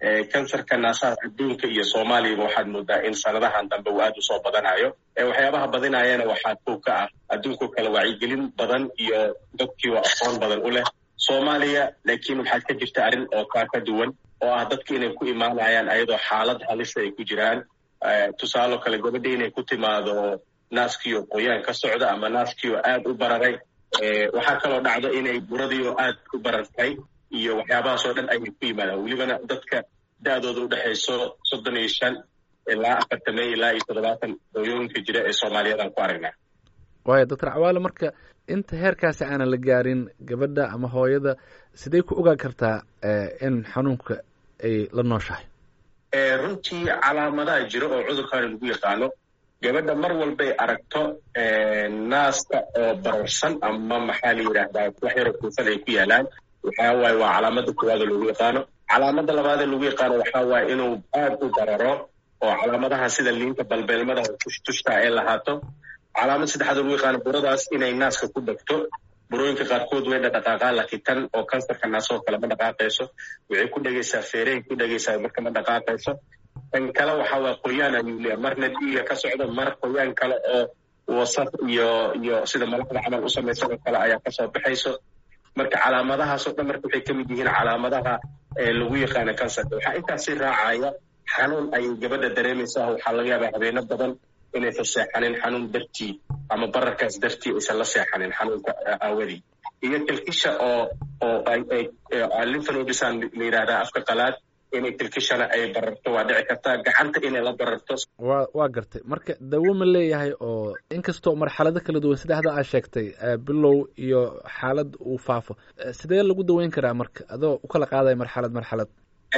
kansarka naasaha adduunka iyo soomaaliyaba waxaad moodaa in sanadahan dambe uu aad u soo badanayo waxyaabaha badinayana waxaa kow ka ah adduunkao kale wacyigelin badan iyo dadkiiba aqoon badan u leh soomaaliya laakiin waxaad ka jirta arrin oo kaa ka duwan oo ah dadki inay ku imaanayaan ayadoo xaalad halisa ay ku jiraan tusaaloo kale gabadha inay ku timaado naaskiyo qoyaan ka socda ama naaskiyo aad u bararay waxaa kaloo dhacda inay buradiioo aad u barartay iyo waxyaabahaasoo dhan ayay ku yimaadaan welibana dadka da-dooda u dhexayso soddon iyo shan ilaa afartame ilaa iyo toddobaatan hooyooyinka jira ee soomaaliyadan ku aragnaa waayo doctor cawaale marka inta heerkaasi aanan la gaarin gabadha ama hooyada sidee ku ogaan kartaa in xanuunka ay la nooshahay runtii calaamadaha jira oo cudurkaani lagu yaqaano gabadha mar walbay aragto naaska oo bararsan ama maxaa la yidhaahdaa wax yaroo kuufan ay ku yaalaan waxaa waaye waa calaamada koowaada lagu yaqaano calaamada labaadee lagu yaqaano waxaa waaye inuu aad u bararo oo calaamadaha sida liinta balbeelmada tushtushta ay lahaato calaamad saddexaad lagu yaqaano buradaas inay naaska ku dhegto burooyinka qaarkood way dhaqaaqaan laakiin tan oo kansarka naasoo kale ma dhaqaaqayso waxay ku dhegaysaa feerehay ku dhegaysaa marka ma dhaqaaqayso tan kale waxaa waa qoyaan ayuu leeyahay marna dhiiga ka socdo mar qoyaan kale oo wasaq iyo iyo sida malaxda camal u samaysan oo kale ayaa kasoo baxayso marka calaamadahaasoo dhan marka waxay ka mid yihiin calaamadaha lagu yaqaana kansarka waxaa intaasi raacaya xanuun ayay gabadha dareemaysaa waxaa laga yaabaa habeeno badan inaysan seexanin xanuun dartii ama bararkaas dartii aysan la seexanin xanuunka aawadii iyo kilkisha oo oo linfanodisaan la yidhahdaa afka qalaad inay kilkishana ay bararto waa dhici kartaa gacanta inay la bararto wa waa gartay marka dawo ma leeyahay oo inkastoo marxalado kala duwan sida hadda aad sheegtay bilow iyo xaalad uu faafo sidee lagu daweyn karaa marka adoo u kala qaadaya marxalad marxalad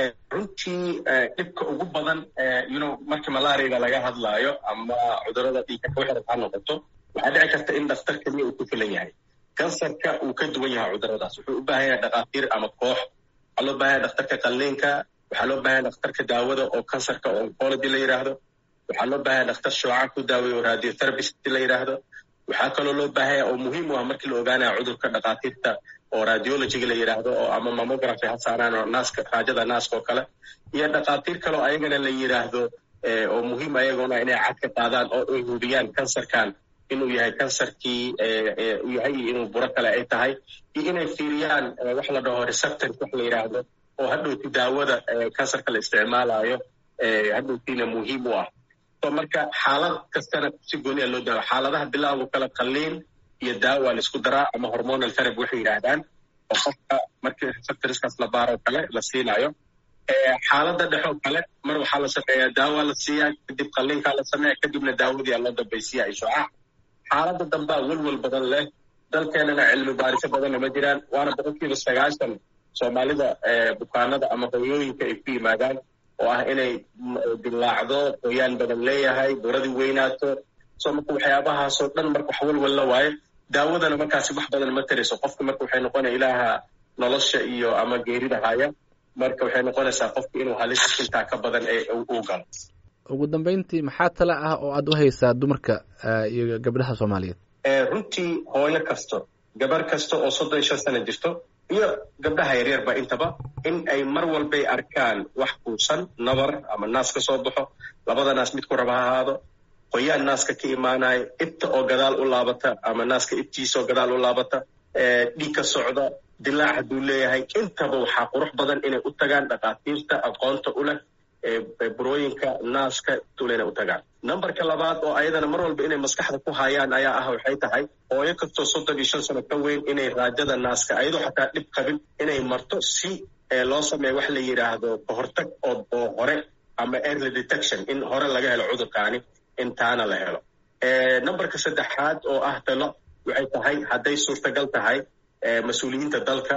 runtii dhibka ugu badan yuno marka malaariga laga hadlaayo ama cudurada dhiigka waxyar ha noqoto waxaa dhici karta in dhakhtar keliya uu ku filan yahay kansarka uu ka duwan yahay cuduradaas wuxuu u baahan yahay dhakhaatiir ama koox waxaa loo baahan yahay dhakhtarka qalliinka waxaa loo baahan yahay dhakhtarka daawada oo kansarka oo oncology la yidhaahdo waxaa loo baahan yahay dhakhtar shooca ku daaweeya oo radiotherapist la yidhaahdo waxaa kaloo loo baahan yahay oo muhiim u ah markii la ogaanaya cudurka dhakhaatiirta oo radiologyga la yidhaahdo oo ama mammography ha saaraan oo naaska raajada naaska oo kale iyo dhakhaatiir kaleo ayagana la yidhaahdo oo muhiim ayaguna inay cad ka qaadaan oo ay hubiyaan kansarkan inuu yahay kansarkii yahay iyo inuu buro kale ay tahay iyo inay fiiriyaan wax la dhaho receptor wax la yidhaahdo oo hadhowti daawada kansarka la isticmaalayo hadhowtiina muhiim u ah so marka xaalad kastana si gooni a loo daawo xaaladaha bilowga kale qalliin iyo daawa la isku daraa ama hormonal therapy waxay yidhaahdaan oo qofka markii receptorskaas la baaro kale la siinayo xaaladda dhexoo kale mar waxaa la sameeyaa daawa la siiyaa kadib qalliinkaa la sameeya kadibna daawadii aa loo dambaysiya ay shucaa xaaladda dambaa welwel badan leh dalkeenana cilmi baariso badanna ma jiraan waana boqolkiiba sagaashan soomaalida bukaanada ama hooyooyinka ay ku yimaadaan oo ah inay dilaacdo qoyaan badan leeyahay buradii weynaato so marka waxyaabahaasoo dhan marka wax welwel la waayo daawadana markaasi wax badan ma tarayso qofka marka waxay noqonaya ilaaha nolosha iyo ama geerida haya marka waxay noqonaysaa qofka inuu halis intaa ka badan ee uu galo ugu dambeyntii maxaa tala ah oo aad u haysaa dumarka iyo gabdhaha soomaaliyeed runtii hooyo kasto gabar kasta oo soddon iyo shan sana jirto iyo gabdhaha yaryarba intaba in ay mar walbay arkaan wax kuusan nabar ama naas ka soo baxo labada naas mid ku raba ha ahaado qoyaan naaska ka imaanayo ibta oo gadaal u laabata ama naaska ibtiisaoo gadaal u laabata dhiig ka socda dilaac hadduu leeyahay intaba waxaa qurux badan inay u tagaan dhakhaatiirta aqoonta u leh burooyinka naaska tule inay u tagaan numberka labaad oo ayadana mar walba inay maskaxda ku hayaan ayaa ah waxay tahay hooyo kastoo soddon iyo shan sano ka weyn inay raajada naaska ayadoo xataa dhib qabin inay marto si loo sameeyo wax la yidhaahdo kahortag oo hore ama early detection in hore laga helo cudurkaani intaana la helo numberka saddexaad oo ah talo waxay tahay hadday suurtagal tahay mas-uuliyiinta dalka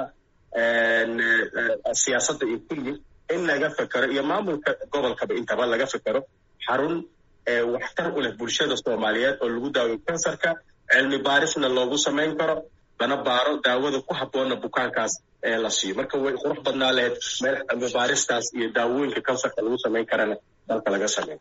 siyaasadda iyo kulli in laga fekero iyo maamulka gobolkaba intaba laga fekero xarun waxtar u leh bulshada soomaaliyeed oo lagu daawayo kansarka cilmi baarisna loogu samayn karo lana baaro daawada ku habboonna bukaankaas la siiyo marka way qurux badnaa lahayd meel cilmi baaristaas iyo daawooyinka kansarka lagu samayn karana dalka laga sameeyo